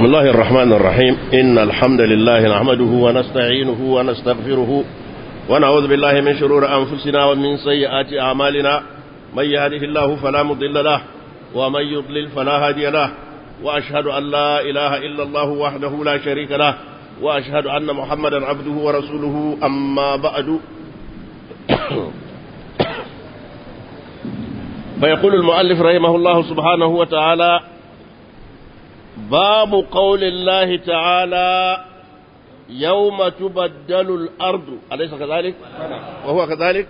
بسم الله الرحمن الرحيم إن الحمد لله نحمده ونستعينه ونستغفره ونعوذ بالله من شرور أنفسنا ومن سيئات أعمالنا من يهده الله فلا مضل له ومن يضلل فلا هادي له وأشهد أن لا إله إلا الله وحده لا شريك له وأشهد أن محمدا عبده ورسوله أما بعد فيقول المؤلف رحمه الله سبحانه وتعالى باب قول الله تعالى يوم تبدل الأرض أليس كذلك وهو كذلك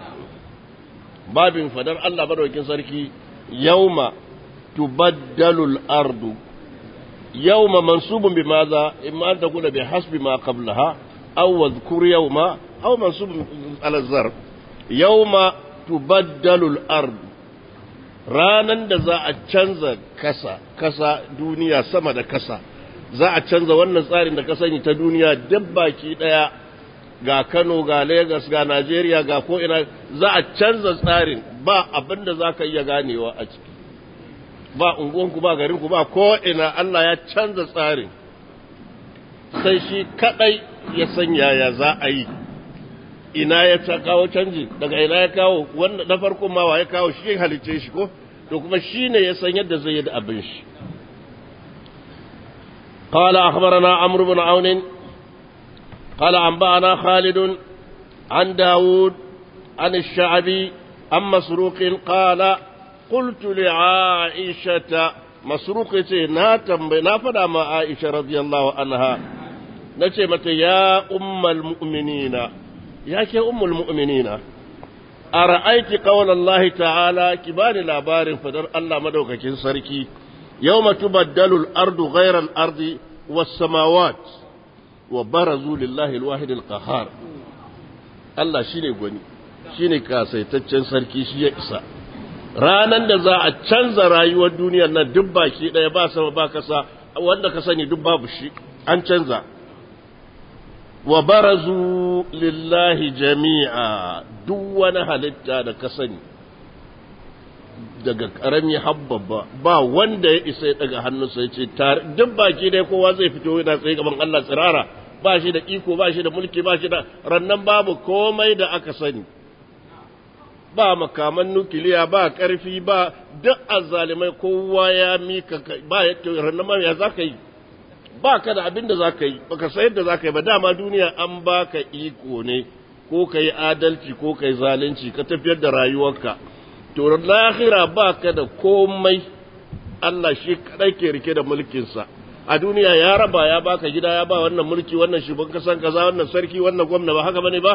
باب فدر الله بدوكين سركي يوم تبدل الأرض يوم منصوب بماذا إما أن تكون بحسب ما قبلها أو اذكر يوم أو منصوب على الظرف يوم تبدل الأرض ranan da za a canza kasa kasa duniya sama da kasa za a canza wannan tsarin da ka sani ta duniya duk baki daya ga Kano ga Lagos ga Najeriya ga ko ina za a canza tsarin ba abin da za ka iya ganewa a ciki ba unguwanku ba garinku ba ko ina Allah ya canza tsarin sai shi kadai ya san yaya za a yi ina ya ta kawo canji daga ina ya kawo wanda na farko ma wa ya kawo shi halicce shi ko to kuma shi ne ya san yadda zai yi da abin shi قال أخبرنا عمرو بن عون قال أنبأنا خالد عن داود عن الشعبي عن مسروق قال قلت لعائشة مسروق ناتم نافدا مع عائشة رضي الله عنها نتمت يا أم المؤمنين ya ke ummul mu'minina a ra'aiti qawlan Allah ta'ala ki bani labarin fadar Allah madaukakin sarki yawma tubaddalu al-ardu ghayra al-ardi was-samawat wa barazu lillahi al-wahid al-qahhar Allah shine gwani shine kasaitaccen sarki shi ya isa ranan da za a canza rayuwar duniyar nan duk baki daya ba sama ba kasa wanda ka sani duk babu shi an canza wa barazu lillahi jami'a duk wani halitta da ka sani daga ƙarami habbaba ba wanda ya isa ya daga hannunsa ya ce tare duk baki dai kowa zai fito yana tsaye gaban Allah tsirara ba shi da iko ba shi da mulki ba shi da rannan babu komai da aka sani ba makaman nukiliya ba ƙarfi ba duk azzalimai kowa ya mika ba ya rannan ma ya za ka yi ba ka da abin da za ka yi ba ka sayar da za ka yi ba dama duniya an ba ka iko ne ko ka yi adalci ko ka yi zalunci ka tafiyar da rayuwarka to lahira ba ka da komai Allah shi kadai ke rike da mulkinsa a duniya ya raba ya baka gida ya ba wannan mulki wannan shugaban kasan kaza wannan sarki wannan gwamna ba haka bane ba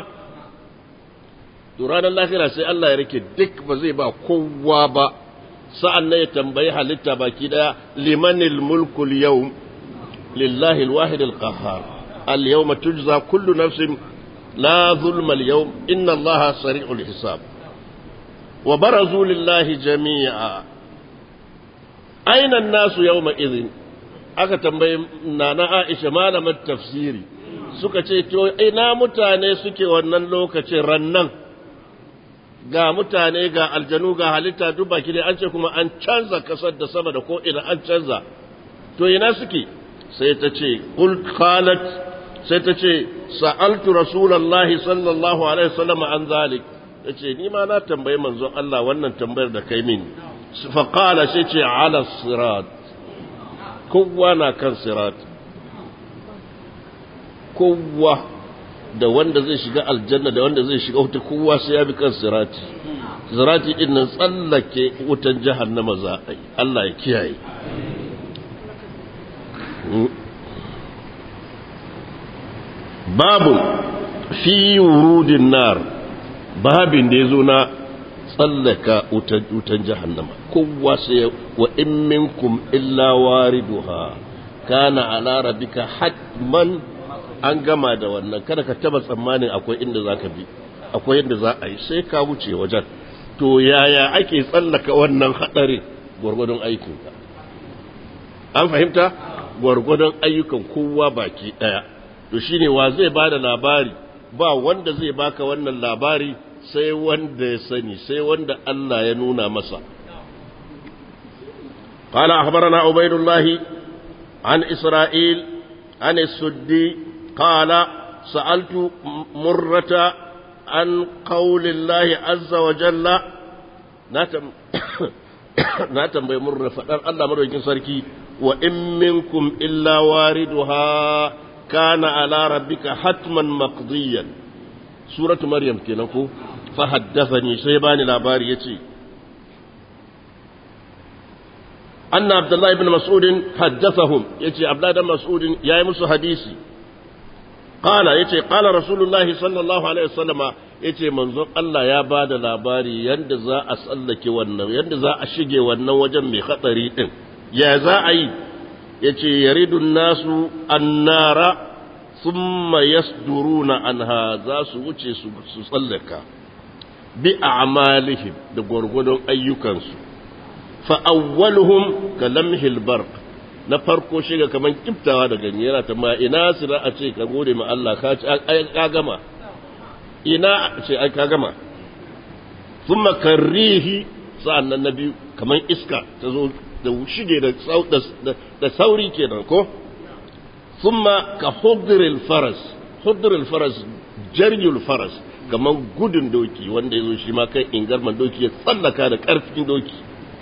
to ranar lahira sai Allah ya rike duk ba zai ba kowa ba sa'an nan ya tambayi halitta baki daya limanil mulkul yawm لله الواحد القهار اليوم تجزى كل نفس لا ظلم اليوم إن الله سريع الحساب وبرزوا لله جميعا أين الناس يومئذ aka tambayi nana Aisha malamar tafsiri suka ce to ina mutane suke wannan lokacin rannan ga mutane ga aljanu ga halitta duk baki dai an ce kuma an canza kasar da sama da ko ina an canza to ina suke sai ta ce qalat sai ta ce sa'altu rasulullahi sallallahu alaihi wasallam an zalik tace ni ma na tambayi manzon Allah wannan tambayar da kai mini fa qala sai ce ala sirat kowa na kan sirat kowa da wanda zai shiga aljanna da wanda zai shiga wuta kowa sai ya bi kan sirati sirati din nan tsallake wutan jahannama za a yi Allah ya kiyaye babu fi wurudin nar babin da ya zo na tsallaka wutan jahannama kowa sai wa in minkum illa wariduha kana ala rabbika hatman an gama da wannan kada ka taba tsammanin akwai inda zaka bi akwai yadda za a yi sai ka wuce wajen to yaya ake tsallaka wannan hadarin gwargwadon aikinka an fahimta gwargwadon ayyukan kowa baki ɗaya to shine wa zai ba da labari ba wanda zai baka wannan labari sai wanda ya sani sai wanda Allah ya nuna masa قال أخبرنا عبيد الله عن إسرائيل عن السدي قال سألت مرة عن قول الله عز وجل ناتم ناتم بمرة فقال الله مرة سركي وإن منكم إلا واردها كان على ربك حتما مقضيا سورة مريم كنكو فحدثني سيباني لاباري يتي أن عبد الله بن مسعود حدثهم يتي عبد الله بن مسعود يا مس حديثي قال يتي قال رسول الله صلى الله عليه وسلم yace manzon Allah ya ba da labari yadda za a tsallake wannan yadda za a shige wannan wajen mai hatsari din ya za a yi yace yaridun nasu annara thumma yasduruna anha za su wuce su tsallaka bi a'malihim da gwargwadon ayyukansu fa awwaluhum ka lamhil barq na farko shiga kaman kiftawa da ganye yana ta ma ina sira a ce ka gode ma Allah ka ci ka gama ina ce ai ka gama thumma karrihi sa'annan na biyu kaman iska ta zo da shige da da sauri kenan ko thumma ka hudril faras hudril faras jaryul faras kaman gudun doki wanda yazo shi ma kai ingarman doki ya tsallaka da karfin doki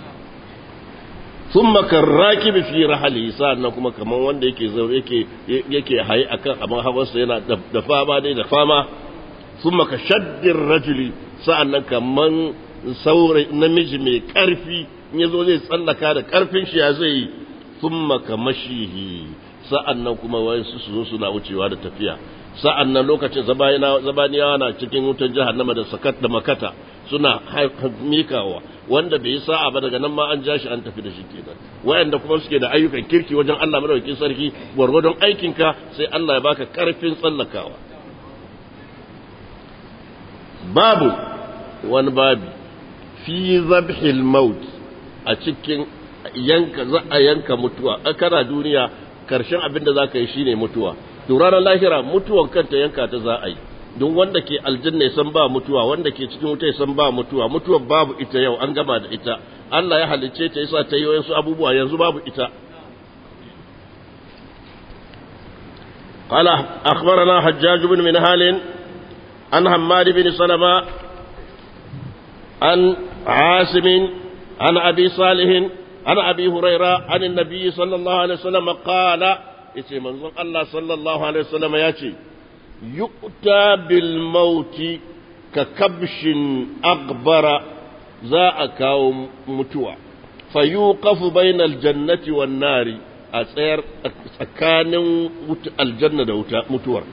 ثم كالراكب في رحله سa'annan kuma kaman wanda yake zaure yake yake hayi akan abin hawarsa yana da fama dai da fama thumma ka shaddir rajuli sa'annan kaman saurayi namiji mai karfi in yazo zai tsallaka da karfin shi ya zai thumma ka mashihi sa'annan kuma wayansu su zo suna wucewa da tafiya sa'annan lokacin zabaniyawa na cikin wutan jahannama da sakat da makata suna mikawa wanda bai yi sa'a ba daga nan ma an ja shi an tafi da shi kenan wayanda kuma suke da ayyukan kirki wajen Allah madaukakin sarki gwargwadon aikinka sai Allah ya baka karfin tsallakawa babu wani babi fi zabhil maut a cikin yanka za a yanka mutuwa a kana duniya karshen abin da za ka yi shine mutuwa to ranar lahira mutuwan kanta yanka ta za a yi don wanda ke aljanna ya san ba mutuwa wanda ke cikin wuta ya san ba mutuwa mutuwa babu ita yau an gama da ita Allah ya halicce ta yasa ta yi wayansu abubuwa yanzu babu ita قال أخبرنا حجاج بن منهال عن حماد بن سلمة عن عاصم عن أبي صالح عن أبي هريرة عن النبي صلى الله عليه وسلم قال يتي منظر الله صلى الله عليه وسلم ياتي يؤتى بالموت ككبش أغبر ذا أكاو متوى فيوقف بين الجنة والنار أسير أكان الجنة متوى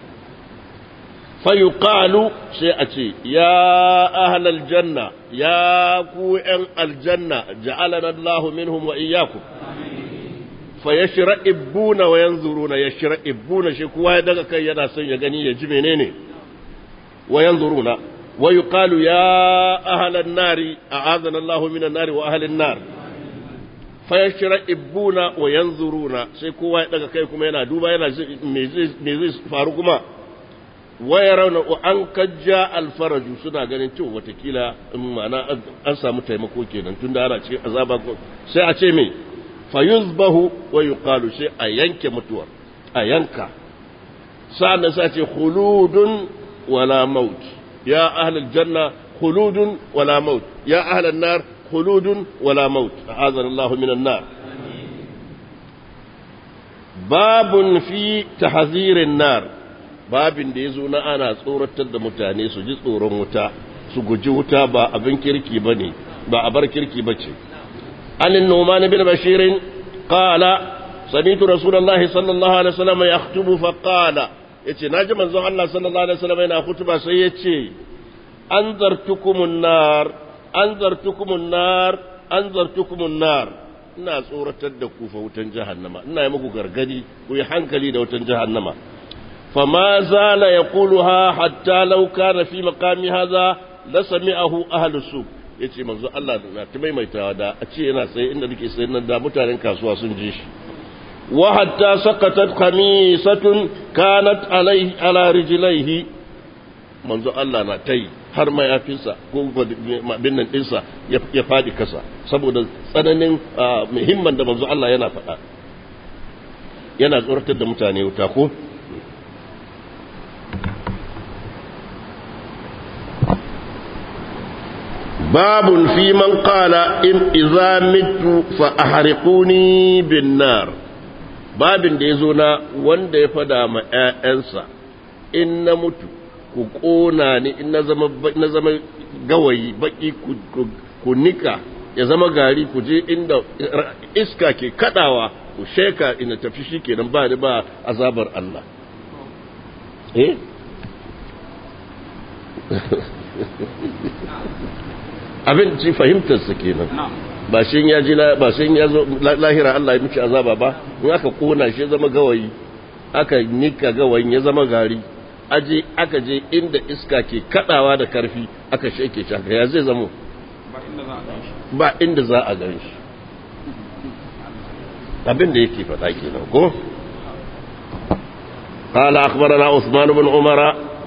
فيقال سيأتي يا أهل الجنة يا كوئن الجنة جعلنا الله منهم وإياكم fayashra'ibuna wa yanzuruna yashra'ibuna shi kowa ya daga kai yana son ya gani ya ji menene wa yanzuruna wa yuqalu ya ahlan nari a'adana Allahu minan nari wa ahlan nar fayashra'ibuna wa yanzuruna sai kowa ya daga kai kuma yana duba yana me zai me zai faru kuma wa yarawna an kajja alfaraju suna ganin cewa watakila ma'ana an samu taimako kenan tunda ana cikin azaba sai a ce me fayuzbahu wa yuqalu sai a yanke mutuwar a yanka sa'an sa ce khuludun wala maut ya ahlal janna khuludun wala maut ya ahlan nar khuludun wala maut a'adana Allah minan nar babun fi tahzirin nar babin da yazo na ana tsoratar da mutane su ji tsoron wuta su guji wuta ba abin kirki bane ba abar kirki bace عن النعمان بن بشير قال سمعت رسول الله صلى الله عليه وسلم يخطب فقال yace naji manzon Allah sallallahu alaihi wasallam yana kutuba sai yace anzartukumun nar anzartukumun nar anzartukumun nar ina tsoratar da ku fa wutan jahannama ina yi muku gargadi ku yi hankali da wutan jahannama fama zala yaquluha hatta law kana fi maqami hadha la sami'ahu ahlus suq ya ce manzo Allah na ta maimaitawa da a ce yana tsaye inda nake tsaye nan da mutanen kasuwa sun ji shi wa hatta saqatat khamisatun kanat alaihi ala rijlaihi manzo Allah na tai har mayafinsa ko bin nan dinsa ya fadi kasa saboda tsananin muhimman da manzo Allah yana faɗa yana tsoratar da mutane wuta ko babun fi man qala in idza mitu fa ahriquni bin nar babin da yazo na wanda ya fada ma ƴaƴansa in na mutu ku kona ni in na zama na zama gawayi baki ku nika ya zama gari ku je inda iska ke kadawa ku sheka ina tafi shi kenan ba ni ba azabar Allah eh abin ci fahimtarsa kenan ba shi ya ji ba shi ya zo lahira Allah ya miki azaba ba in aka kona shi zama gawayi aka nika gawayin ya zama gari aje aka je inda iska ke kadawa da karfi aka sheke shi ya zai zamo ba inda za a gan shi abin da yake faɗa kenan ko قال أخبرنا عثمان بن عمر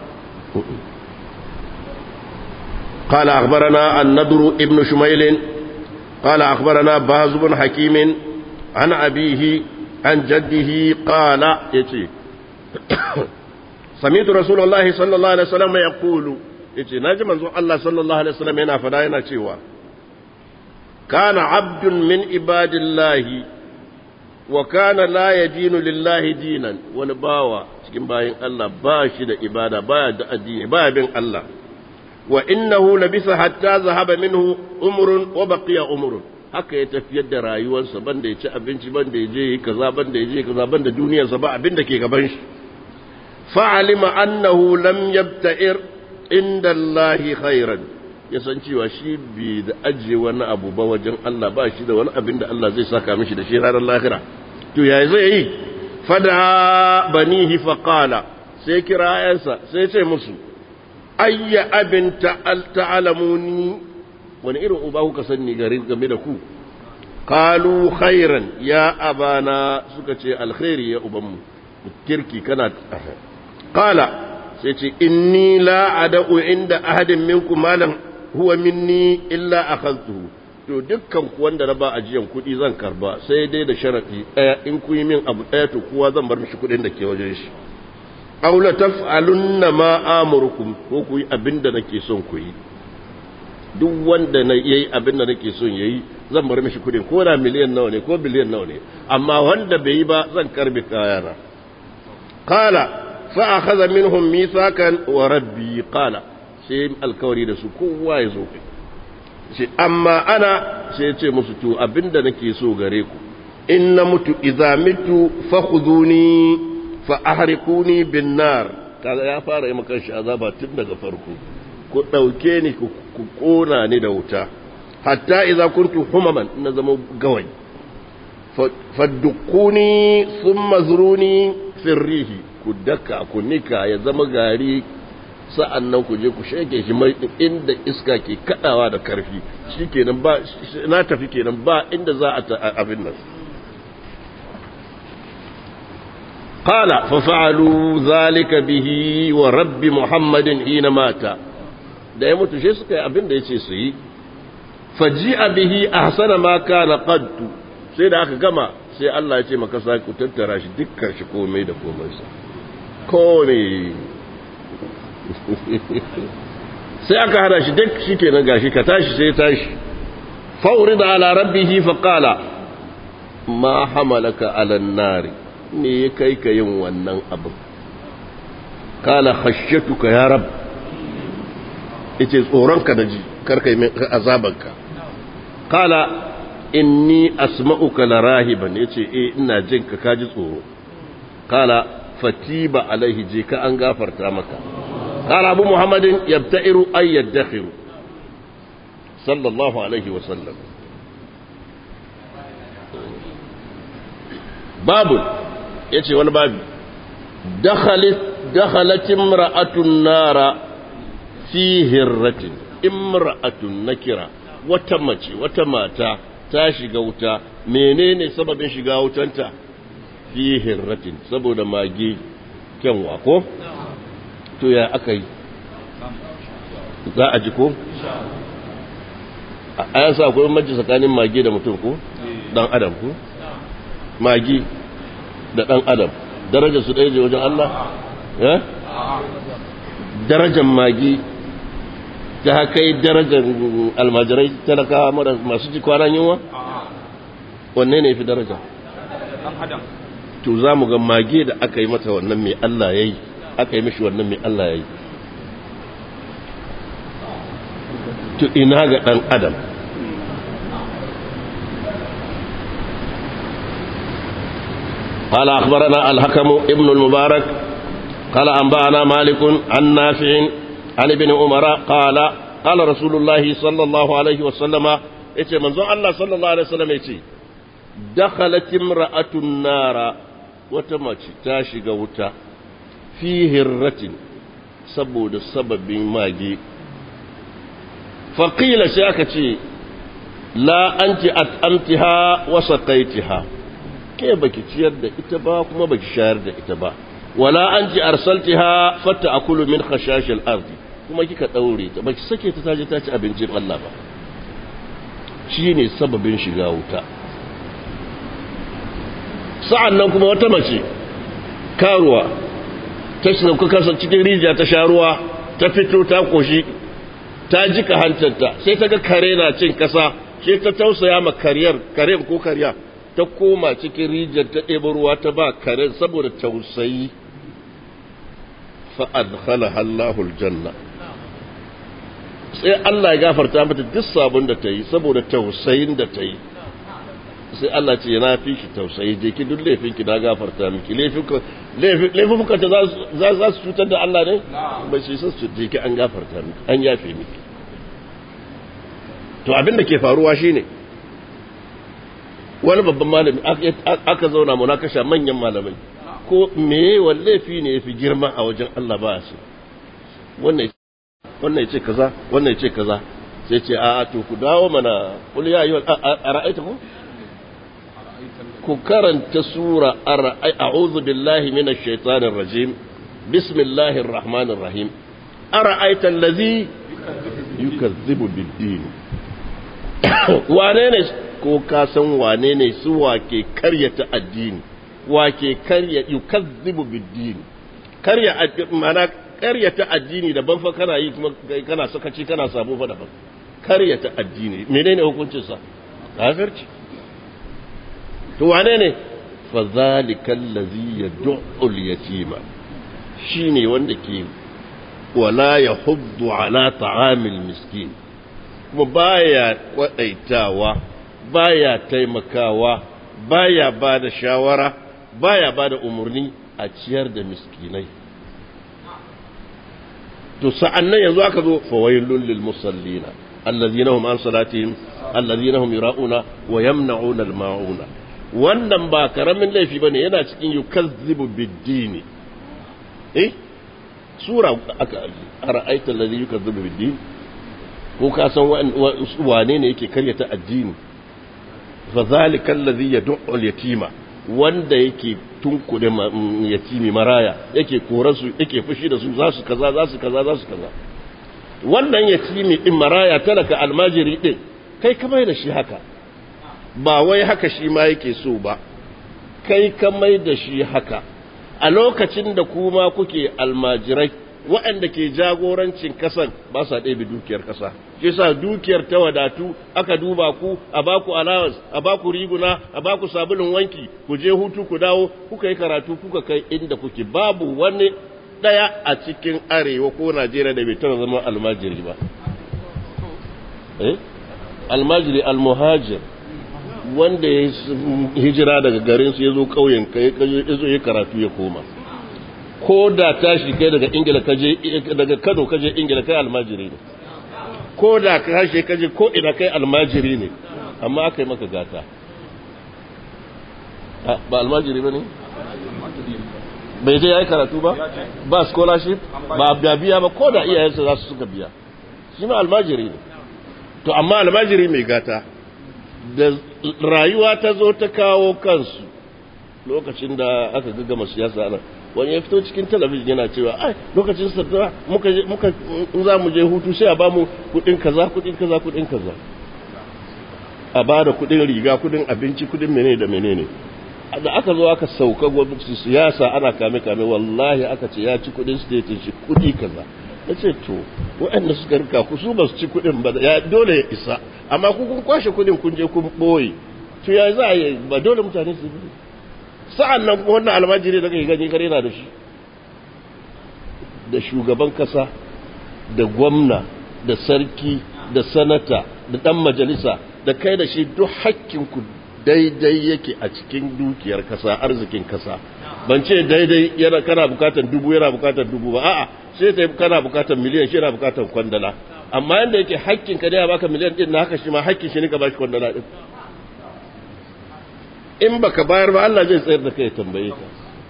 قال أخبرنا النضر ابن شميل قال أخبرنا باز بن حكيم عن أبيه عن جده قال يتي سمعت رسول الله صلى الله عليه وسلم يقول يتي ناجم الله صلى الله عليه وسلم هنا فداينا تشيوا كان عبد من عباد الله وكان لا يدين لله دينا ونباوى cikin bayin Allah ba shi da ibada baya da addini baya bin Allah wa innahu labisa hatta zahaba minhu umrun wa baqiya umrun haka ya tafiyar da rayuwarsa banda ya ci abinci banda ya je yi kaza banda ya je kaza banda duniyarsa ba abin da ke gaban shi fa'alima annahu lam yabta'ir inda Allah khairan ya san cewa shi bai da ajiye wani abu ba wajen Allah ba shi da wani abin da Allah zai saka mishi da shi ranar lahira to yaya zai yi fada banihi faqala sai kira ayansa sai ce musu ayya abin ta'alamuni wani irin uba kuka sani gari game da ku qalu khairan ya abana suka ce alkhairi ya ubanmu kirki kana qala sai ce inni la ada'u inda ahadin minkum malan huwa minni illa akhadtuhu to dukkan ku wanda na ba ajiyan kuɗi zan karba sai dai da sharadi ɗaya in ku yi min abu ɗaya to kowa zan bar mishi kuɗin da ke wajen shi aw la taf'alunna ma amurukum ko ku yi abin da nake son ku yi duk wanda na yayi abin da nake son yayi zan bar mishi kuɗin ko da miliyan nawa ne ko biliyan nawa ne amma wanda bai yi ba zan karbi kayana qala fa akhadha minhum mithakan wa rabbi qala sai alkawari da su kowa ya zo ce amma ana sai ya ce musu to abinda nake so gare ku in na mutu idza mitu fakhuduni fa ahriquni bin nar kaga ya fara yi maka shi azaba tun daga farko ku dauke ni ku kona ni da wuta hatta idza kuntu humaman na zama gawai faddukuni thumma zuruni firrihi ku daka ku nika ya zama gari sa'an nan ku je ku shege shi mai inda iska ke kadawa da karfi shi kenan ba na tafi kenan ba inda za a abin nan qala fa fa'alu zalika bihi wa rabbi muhammadin hina mata da ya mutu shi suka yi abin da yace su yi faji'a bihi ahsana ma kana qadtu sai da aka gama sai Allah ya ce maka sa ku tattara shi dukkan shi komai da komai sa komai sai aka hada shi duk shi kenan gashi ka tashi sai tashi fauri da ala rabbihi fa qala ma hamalaka ala nari me ya kai ka yin wannan abin kala khashyatuka ya rab yace tsoronka da ji karka yi azabanka kala inni asma'uka la rahiban yace eh ina jin ka kaji tsoro kala fatiba alaihi je ka an gafarta maka قال أبو محمد يبتئر أن يدخر صلى الله عليه وسلم باب يتي وانا باب دخلت دخلت امرأة النار في هرة امرأة نكرة وتمشي وتماتا tashi ga wuta menene sababin shiga wutanta fi hirratin saboda mage kyanwa ko to ya aka yi za a ji ko? a yan sa akwai mace tsakanin mage da mutum ko? dan adam ko? mage da ɗan adam darajar su ɗaya je wajen Allah eh darajar magi ta kai darajar almajirai talaka masu ji kwanan yunwa wanne ne fi daraja to za mu ga mage da aka yi mata wannan mai Allah ya yi aka yi mishi wannan mai Allah ya yi to ina ga ɗan adam قال أخبرنا الحكم ابن المبارك قال أنبأنا مالك عن نافع عن ابن عمر قال قال رسول الله صلى الله عليه وسلم yace manzon Allah sallallahu alaihi wasallam yace dakhalat imra'atun nara wata mace ta shiga wuta fi hirratin saboda sababin mage faqila sai aka ce la anti at'amtiha wa saqaitiha ke baki ciyar da ita ba kuma baki shayar da ita ba wala anti arsaltiha fatta akulu min khashashil ardi kuma kika daure ta baki sake ta taje ta ci abincin Allah ba shine sababin shiga wuta sa'an nan kuma wata mace karuwa ta sauka kasa cikin rijiya ta sha ruwa ta fito ta koshi ta jika hantarta sai ta ga kare na cin kasa sai ta tausaya ma kariyar karen ko kariya ta koma cikin rijiyar ta ɗebo ruwa ta ba karen saboda tausayi fa'adkhala Allahul janna sai Allah ya gafarta mata duk sabon da ta yi saboda tausayin da ta yi sai Allah ce na fi shi tausayi je ki duk laifinki na gafarta miki laifuka ta za su cutar da Allah ne ba shi sun su je ki an gafarta miki an yafe miki to abin da ke faruwa shine wani babban malami aka zauna mu na kasha manyan malamai ko me wani laifi ne yafi girma a wajen Allah ba shi wannan wannan yace kaza wannan yace kaza sai ce a to ku dawo mana kul ya ayyuhal ara'aita ku ku karanta sura a'udhu billahi minash shaitanir rajim bismillahir rahmanir rahim ara'aita allazi yukazzibu bid-din wane ne ko ka san wane ne su wake karyata addini wake karya yukazzibu bid-din karya mana karyata addini daban fa kana yi kuma kana sakaci kana sabo fa daban karyata addini menene hukuncin sa kafirci to wane ne fa zalikal ladhi yad'u al-yatima shine wanda ke wala yahuddu ala ta'amil miskin kuma baya kwadaitawa baya taimakawa baya bada shawara baya bada umurni a ciyar da miskinai to sa'annan yanzu aka zo fawailul lil musallina allazina hum an salatihim allazina hum yura'una wa yamna'una al-ma'una wannan ba karamin laifi bane yana cikin yukazzibu bid-dini eh sura aka ara'aita allazi yukazzibu bid-din ko ka san wane ne yake karyata addini fa zalika allazi yad'u al-yatima wanda yake tunkude yatimi maraya yake koransu yake fushi da su za su kaza za su kaza za su kaza wannan yatimi din maraya talaka almajiri din kai ka mai da shi haka ba wai haka shi ma yake so ba kai ka mai da shi haka a lokacin da kuma kuke almajirai waɗanda ke jagorancin kasan ba sa ɗebe dukiyar ƙasa shi sa dukiyar ta wadatu aka duba ku a baku allowance a baku riguna a baku sabulun wanki ku je hutu ku dawo kuka yi karatu kuka kai inda kuke babu wani ɗaya a cikin arewa ko najeriya da bai taɓa zama almajiri ba eh almajiri almuhajir wanda ya hijira daga garinsu ya zo ƙauyen ya zo ya karatu ya koma ko da tashi kai daga ingila kaje daga kano kaje ingila kai almajiri ne ko da ka hashe kaje ko ina kai almajiri ne amma aka yi maka gata ba almajiri ba ne bai je ya yi karatu ba ba scholarship ba biya ba ko da iyayensa za su suka biya shi ma almajiri ne to amma almajiri mai gata da rayuwa ta zo ta kawo kansu lokacin da aka gaggama siyasa nan wani ya fito cikin talabijin yana cewa ai lokacin sadara muka muka in za mu je hutu sai a bamu kudin kaza kudin kaza kudin kaza a ba da kudin riga kudin abinci kudin menene da menene da aka zo aka sauka gwamnati siyasa ana kame kame wallahi aka ce ya ci kudin state shi kudi kaza ya ce to waɗanda suka rika ku su ba su ci kudin ba ya dole ya isa amma ku kun kwashe kudin kun je kun boye to ya za a yi ba dole mutane su bi sa'an nan wannan almajiri da kai gani kare na da shi da shugaban kasa da gwamna da sarki da sanata da dan majalisa da kai da shi duk hakkinku daidai yake a cikin dukiyar kasa arzikin kasa ban ce daidai yana kana bukatar dubu yana bukatar dubu ba a'a sai ta kana bukatar miliyan shi yana bukatar kwandala amma yanda yake hakkin ka da ya baka miliyan din na haka shi ma hakkin shi ne ka bashi kwandala din in baka bayar ba Allah zai tsayar da kai tambaye ka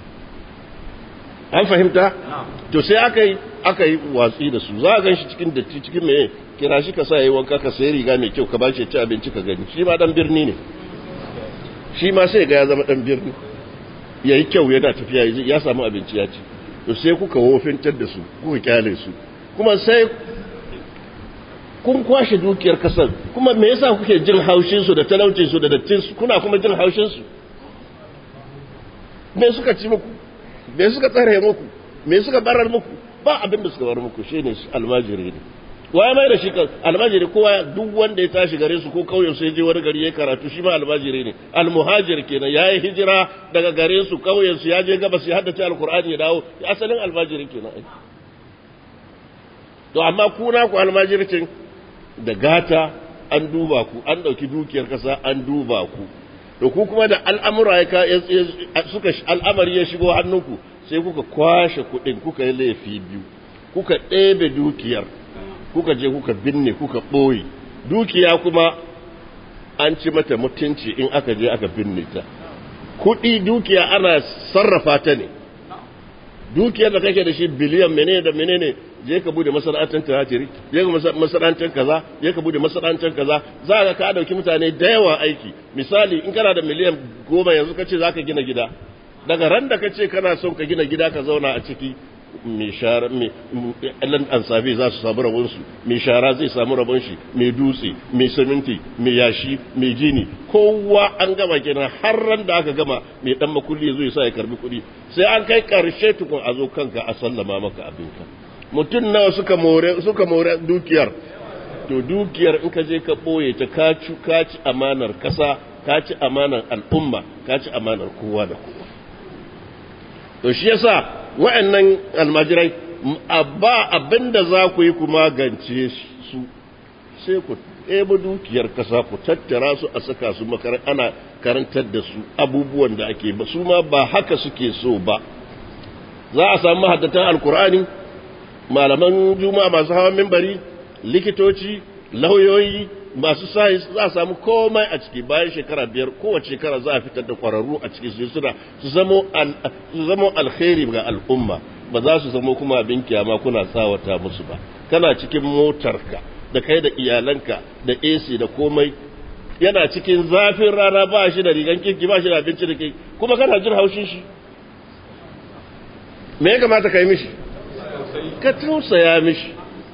an fahimta to sai aka yi aka yi watsi da su za a gan shi cikin datti cikin meye kira shi ka sa yayi wanka ka sayi riga mai kyau ka ba shi ci abinci ka gani shi ma dan birni ne shi ma sai ga ya zama dan birni yayi kyau yana tafiya ya samu abinci ya ci to sai kuka wofintar da su kuka kyale su kuma sai kun kwashe dukiyar kasar kuma me yasa kuke jin haushin su da talaucin su da dattin su kuna kuma jin haushin su me suka ci muku me suka tsare muku me suka barar muku ba abin da suka bar muku shine almajiri ne waye mai da shi almajiri kowa duk wanda ya tashi gare su ko kauyen su ya je wani gari ya karatu shi ma almajiri ne almuhajir kenan yayi hijira daga gare su kauyen su ya je gabas ya haddace alqur'ani ya dawo asalin almajiri kenan to amma kuna ku almajircin da gata an duba ku an dauki dukiyar kasa an duba ku to ku kuma da al'amura ya suka al'amari ya shigo hannunku sai kuka kwashe kuɗin kuka yi laifi biyu kuka ɗebe dukiyar kuka je kuka binne kuka ɓoye dukiya kuma an ci mata mutunci in aka je aka binne ta kuɗi dukiya ana sarrafa ta ne dukiyar da kake da shi biliyan menene da menene je ka bude masana'antar tuhatiri je ka masana'antar kaza je ka bude masana'antar kaza za ka ka dauki mutane da yawa aiki misali in kana da miliyan goma yanzu ka ce za ka gina gida daga ran da ka ce kana son ka gina gida ka zauna a ciki mai shara mai ɗan ansabe za su samu rabonsu mai shara zai samu rabon shi mai dutse mai siminti mai yashi mai gini kowa an gama kenan har ran da aka gama mai ɗan makulli zai sa ya karbi kuɗi sai an kai ƙarshe tukun a zo kanka a sallama maka abinka mutum nawa suka more suka more dukiyar to dukiyar in ka je ka ɓoye ta ka ci ka ci amanar ƙasa ka ci amanar al'umma ka ci amanar kowa da kowa to shi yasa wa'annan almajirai ba abinda za ku yi ku magance su sai ku ɗebo dukiyar kasa ku tattara su a saka su makarar ana karantar da su abubuwan da ake ba su ma ba haka suke so ba za a samu mahaddatan alkur'ani malaman juma'a masu hawan mimbari likitoci lauyoyi masu sayis za a samu komai a ciki bayan shekara biyar kowace shekara za a fitar da kwararru a ciki su suna su zamo alkhairi ga al'umma ba za su zamo kuma abin kyama kuna tsawata musu ba kana cikin motarka da kai da iyalanka da AC da komai yana cikin zafin rana ba shi da rigan kirki ba shi da abinci da kai kuma kana jin haushin shi me ya kamata ka yi mishi ka tausaya mishi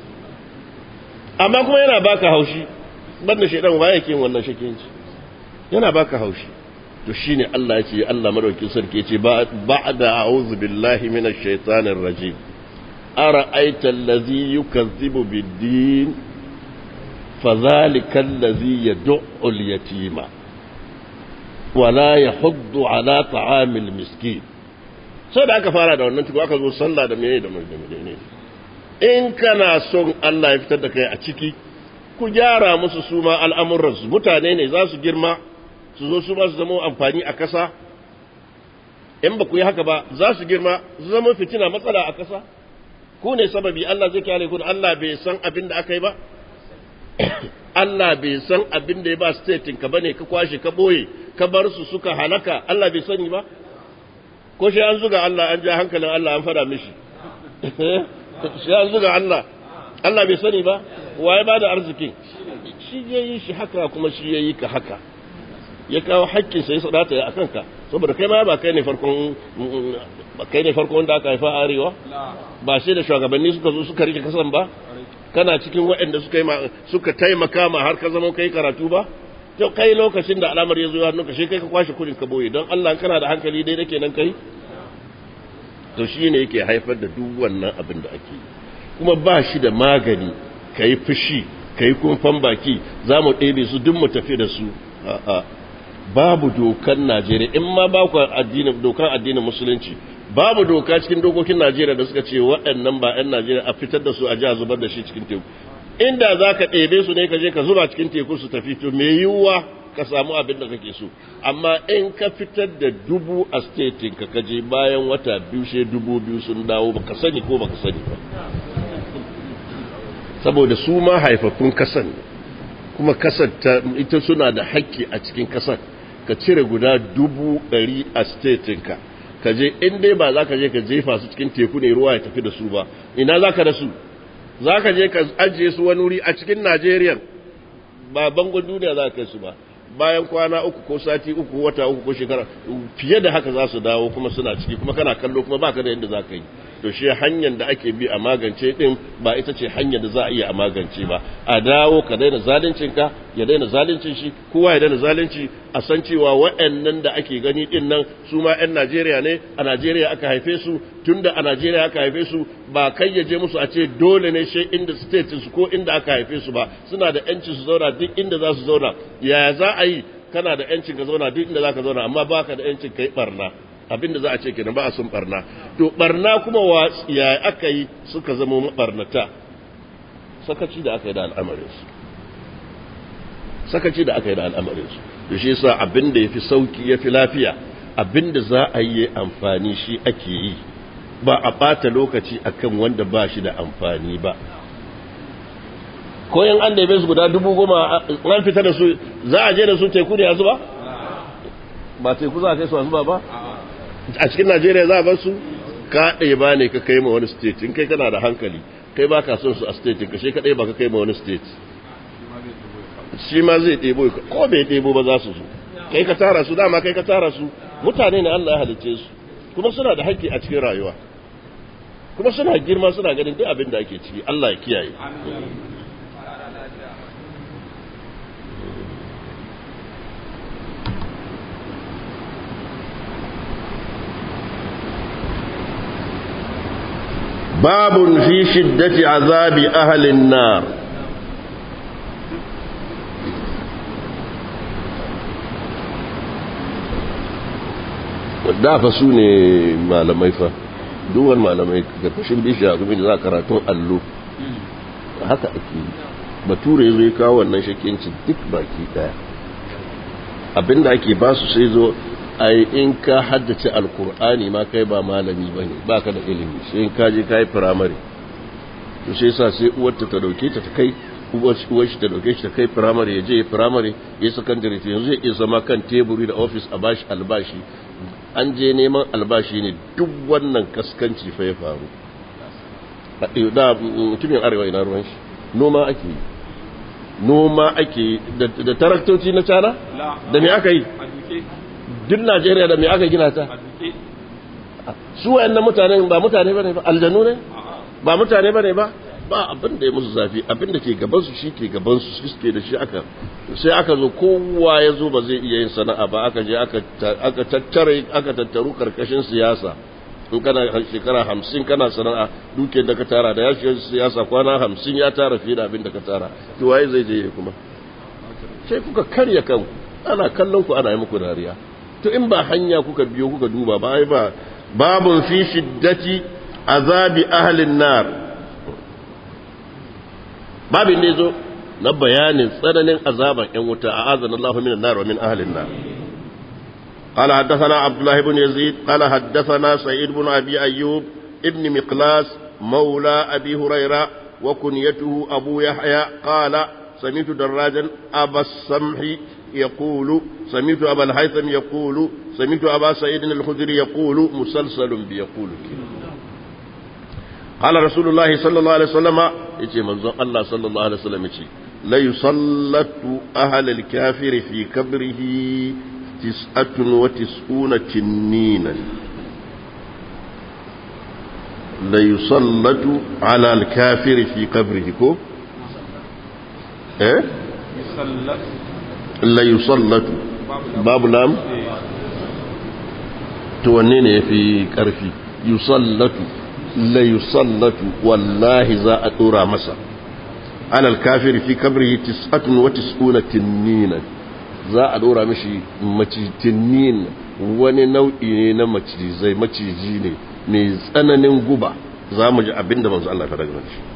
amma kuma yana baka haushi banda shaidan wa yake yin wannan shakinci yana baka haushi to shine Allah ya ce Allah madaukakin sarki ya ce ba'da a'udhu billahi minash shaitanir rajim ara'aita allazi yukazzibu bid-din fadhalika allazi yad'u al-yatima wala yahuddu ala ta'amil miskin sai da aka fara da wannan tuku aka zo sallah da menene da menene in kana son Allah ya fitar da kai a ciki ku gyara musu su ma al'amuransu mutane ne za su girma su zo su ma su zama amfani a ƙasa in ba ku yi haka ba za su girma su zama fitina matsala a ƙasa ku ne sababi Allah zai kyale ku Allah bai san abin da aka yi ba Allah bai san abin da ya ba statin ka bane ka kwashe ka boye ka bar su suka halaka Allah bai sani ba ko shi an zuga Allah an ja hankalin Allah an fada mishi shi an zuga Allah Allah bai sani ba waye ba da arzikin shi ya yi shi haka kuma shi ya yi ka haka ya kawo hakkin sai sadata ya akan ka saboda kai ma ba kai ne farkon ba kai ne farkon da aka haifa arewa ba sai da shugabanni suka zo suka rike kasan ba kana cikin waɗanda suka yi suka taimaka ma har ka zama kai karatu ba to kai lokacin da al'amar ya zo hannun ka shi kai ka kwashe kudin ka boye don Allah kana da hankali dai nake nan kai to shi ne yake haifar da duk wannan abin da ake kuma ba shi da magani ka yi fushi ka yi kumfan baki za mu ɗebe su duk mu tafi da su a'a babu dokan Najeriya in ma ba ku addinin dokan addinin musulunci babu doka cikin dokokin Najeriya da suka ce waɗannan ba 'yan Najeriya a fitar da su a ji a zubar da shi cikin teku inda za ka ɗebe su ne ka je ka zuba cikin teku su tafi to me yiwuwa ka samu abin da kake so amma in ka fitar da dubu a statin ka kaje bayan wata biyu sai dubu biyu sun dawo baka sani ko baka sani ba saboda su ma haifaffun kasan kuma kasar ta ita suna da hakki a cikin kasar ka cire guda dubu ɗari a statinka ka je in dai ba za ka je ka jefa su cikin teku ne ruwa ya tafi da su ba ina za ka da su za ka je ka ajiye su wani wuri a cikin najeriya ba bangon duniya za ka kai su ba bayan kwana uku ko sati uku wata uku ko shekara fiye da haka za su dawo kuma suna ciki kuma kana kallo kuma baka da yadda za ka yi to shi hanyar da ake bi a magance din ba ita ce hanyar da za a iya a magance ba a dawo ka daina zalincin ka ya daina zalincin shi kowa ya daina zalunci a san cewa waɗannan da ake gani din nan su ma 'yan Najeriya ne a Najeriya aka haife su tunda a Najeriya aka haife su ba kai ya je musu a ce dole ne shi inda state su ko inda aka haife su ba suna da yancin su zauna duk inda za su zauna yaya za a yi kana da yancin ka zauna duk inda za ka zauna amma baka da yancin kai barna abinda za a ce kenan ba a sun barna to barna kuma wa ya aka yi suka zama mabarnata sakaci da aka yi da al'amarinsu sakaci da aka yi da al'amarinsu da shi yasa abinda yafi sauki yafi lafiya abinda za a yi amfani shi ake yi ba a bata lokaci akan wanda ba shi da amfani ba ko yan an da su guda dubu goma an fita da su za a je da su teku ne a zuba ba teku za a kai su a zuba ba a cikin najeriya za a bar su ka ɗaya ba ne ka kai ma wani state in kai kana da hankali kai ba ka son su a state ka shi kaɗai ba ka kai ma wani state shi ma zai ɗebo ko bai ɗebo ba za su zo kai ka tara su dama kai ka tara su mutane ne Allah ya halicce su kuma suna da haƙƙi a cikin rayuwa kuma suna girma suna ganin duk abin da ake ciki Allah ya kiyaye باب في شدة عذاب أهل النار da fa su ne malamai fa duwan malamai karkashin bishiya kuma da za karatun allo haka ake bature ya zo ya kawo wannan shakincin duk baki daya abinda ake ba su sai zo ai in ka haddace alkur'ani ma kai ba malami ba ne ba ka da ilimi sai in ka je ka yi firamare to sai sa sai uwarta ta dauke ta ta kai uwar shi ta dauke shi ta kai firamare ya je ya firamare ya sakandare to yanzu ya iya zama kan teburi da ofis a bashi albashi an je neman albashi ne duk wannan kaskanci fa ya faru da mutumin arewa ina ruwan shi noma ake yi noma ake yi da taraktoci na cana da me aka yi duk najeriya da me aka gina ta su wayannan mutane ba mutane bane ba aljanu ne ba mutane bane ba ba abin da ya musu zafi abin da ke gaban su shi ke gaban su suke da shi aka sai aka zo kowa ya zo ba zai iya yin sana'a ba aka je aka aka tattare aka tattaru karkashin siyasa in kana shekara hamsin kana sana'a duke da ka tara da ya shiga siyasa kwana hamsin ya tara fiye da abin da ka tara to waye zai je kuma sai kuka karya kanku ana kallon ku ana yi muku dariya to in ba hanya kuka biyo kuka duba ba ai ba babun fi shiddati azabi ahlin nar babin ne zo na bayanin tsananin azaban yan wuta a azan Allah min nar wa min ahlin nar قال حدثنا عبد الله بن يزيد قال حدثنا سعيد بن أبي أيوب ابن مقلاس مولى أبي هريرة وكنيته أبو يحيى قال سمعت دراجا أبا السمح يقول سمعت أبا الهيثم يقول سمعت أبا سعيد الخدري يقول مسلسل بيقول قال رسول الله صلى الله عليه وسلم يجي منظر الله صلى الله عليه وسلم يجي لا يسلط أهل الكافر في كبره تسعة وتسعون تنينا لا يسلط على الكافر في قبره كو ايه la yusallatu babu lam to wanne ne yafi karfi yusallatu la yusallatu wallahi za a dora masa alal kafir fi kabrihi tis'atun wa tis'una tinnina za a dora mishi macitinnin wani nau'i ne na macizai maciji ne mai tsananin guba za mu ji abinda manzo Allah ya faɗa game shi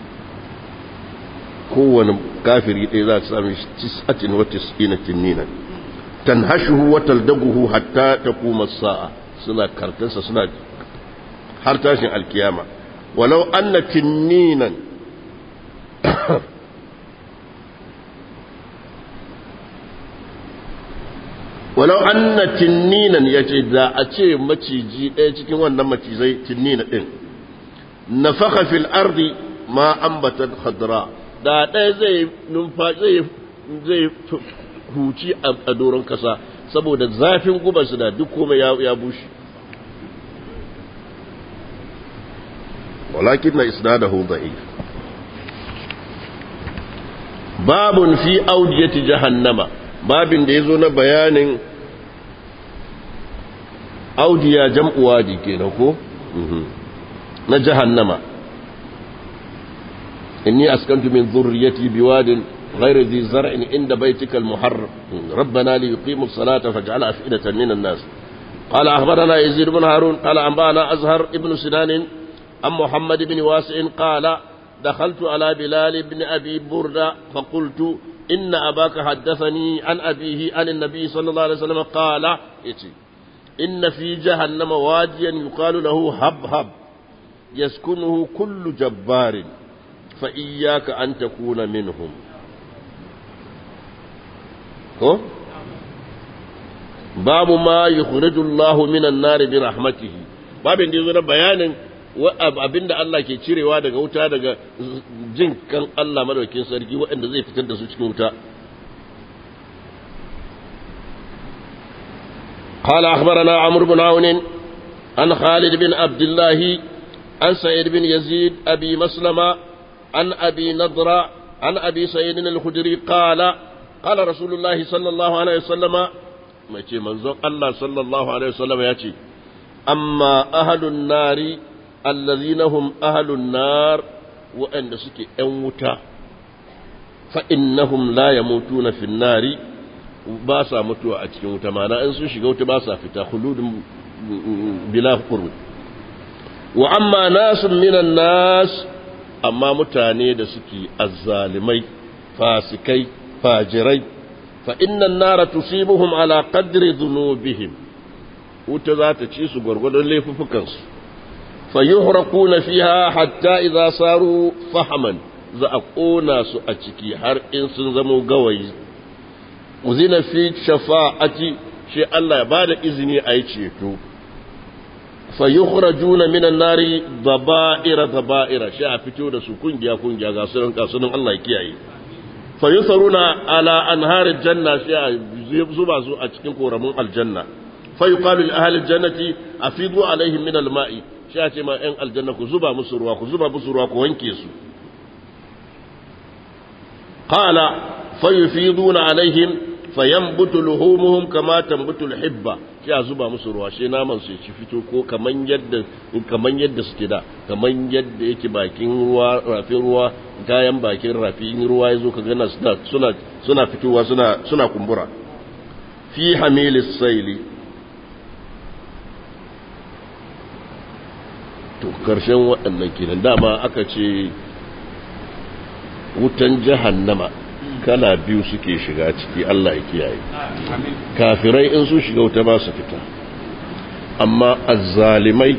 kowane kafiri ɗaya za a sami tis'atin wa tis'ina tinnina tanhashuhu wa taldaguhu hatta taquma as-sa'a suna kartansa suna har tashin alkiyama walau anna tinninan walau anna tinninan yace da a ce maciji ɗaya cikin wannan macizai tinnina ɗin nafakha fil ardi ma ambatat khadra da ɗaya zai numfashi zai huci a doron kasa saboda zafin gubarsu da duk komai ya bushe walakin na isnadahu da'if babun fi audiyati jahannama babin da yazo na bayanin audiya jam'u wadi kenan ko na jahannama inni askantu min dhurriyyati biwadin غير ذي زرع عند بيتك المحرم ربنا ليقيموا الصلاة فاجعل أفئدة من الناس قال أخبرنا يزيد بن هارون قال أنبانا أزهر ابن سنان عن محمد بن واسع قال دخلت على بلال بن أبي بردة فقلت إن أباك حدثني عن أبيه عن النبي صلى الله عليه وسلم قال إن في جهنم واديا يقال له هبهب يسكنه كل جبار فإياك أن تكون منهم ko babu ma yukhriju Allah minan nar bi rahmatihi babin da yazo na bayanin abinda Allah ke cirewa daga wuta daga jin kan Allah madaukin sarki waɗanda zai fitar da su cikin wuta قال أخبرنا عمرو بن عون عن خالد بن عبد الله عن سعيد بن يزيد أبي مسلمة عن أبي نضرة عن أبي سعيد الخدري قال قال رسول الله صلى الله عليه وسلم ما يتي منزون الله صلى الله عليه وسلم يأتي أما أهل النار الذين هم أهل النار وأن سكي أنوتا فإنهم لا يموتون في النار باسا متوا أتكي متمانا أن سوشي قوت باسا فتا خلود بلا قرب وأما ناس من الناس أما متاني da suke azzalimai fasikai fajirai fa innan nara tusibuhum ala qadri dhunubihim wuta za ta ci su gwargwadon laifukansu fa yuhraquna fiha hatta idza saru fahaman za a kona su a ciki har in sun zamo gawayi uzina fi shafa'ati shi Allah ya bada izini a yi ceto fa yukhrajuna minan nari daba'ira daba'ira shi a fito da su kungiya kungiya ga sunan kasunan Allah ya kiyaye fayusaruna ala anharin janna sai a zuba su a cikin koramin aljanna fayuqalu li ahli aljannati afidu alaihim min alma'i sai a ce ma yan aljanna ku zuba musu ruwa ku zuba musu ruwa ku wanke su qala fayufiduna alaihim fayanbutu luhumuhum kama tambutu alhibba sai a zuba musu ruwa sai naman su ci fito ko kaman yadda kaman yadda suke da kaman yadda yake bakin ruwa rafin ruwa gayan bakin rafi in ruwa yazo ka gana suna suna suna fitowa suna suna kumbura fi hamilis saili to karshen waɗannan kenan dama aka ce wutan jahannama kala biyu suke shiga ciki Allah ya kiyaye kafirai in sun shiga wuta ba su fita amma azzalimai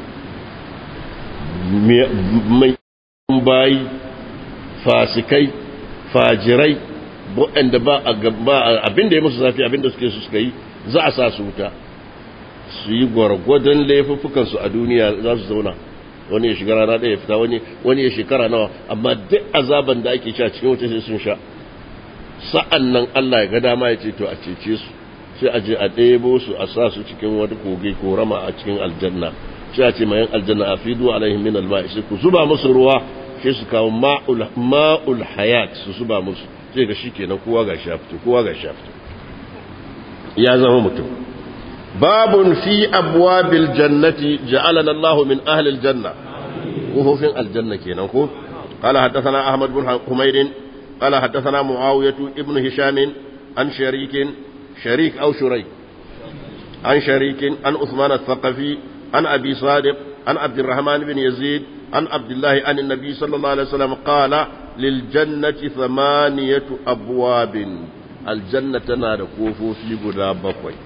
mai bayi fasikai fajirai waɗanda ba abinda ya musu zafi abinda suke su suka yi za a sa su wuta su yi gwargwadon laifuffukansu a duniya za su zauna wani ya shiga rana ɗaya ya fita wani ya shekara nawa amma duk azaban da ake sha cikin wuta sai sun sha sa'an nan Allah ya ga dama ya ce to a cece su sai a je a ɗebo su a sa su cikin wani kogi ko rama a cikin aljanna sai a ce mayan aljanna a fidu alaihim min alma'i sai ku zuba musu ruwa sai su kawo ma'ul hayat su zuba musu sai ga shikenan kowa ga shafto kowa ga shafto ya zama mutum babun fi abwabil jannati ja'alana Allahu min ahli aljanna kofofin aljanna kenan ko قال حدثنا أحمد بن حميد قال حدثنا معاوية ابن هشام عن شريك شريك أو شريك عن شريك عن عثمان الثقفي عن أبي صادق عن عبد الرحمن بن يزيد عن عبد الله عن النبي صلى الله عليه وسلم قال للجنة ثمانية أبواب الجنة نار كوفو في قدا بقوي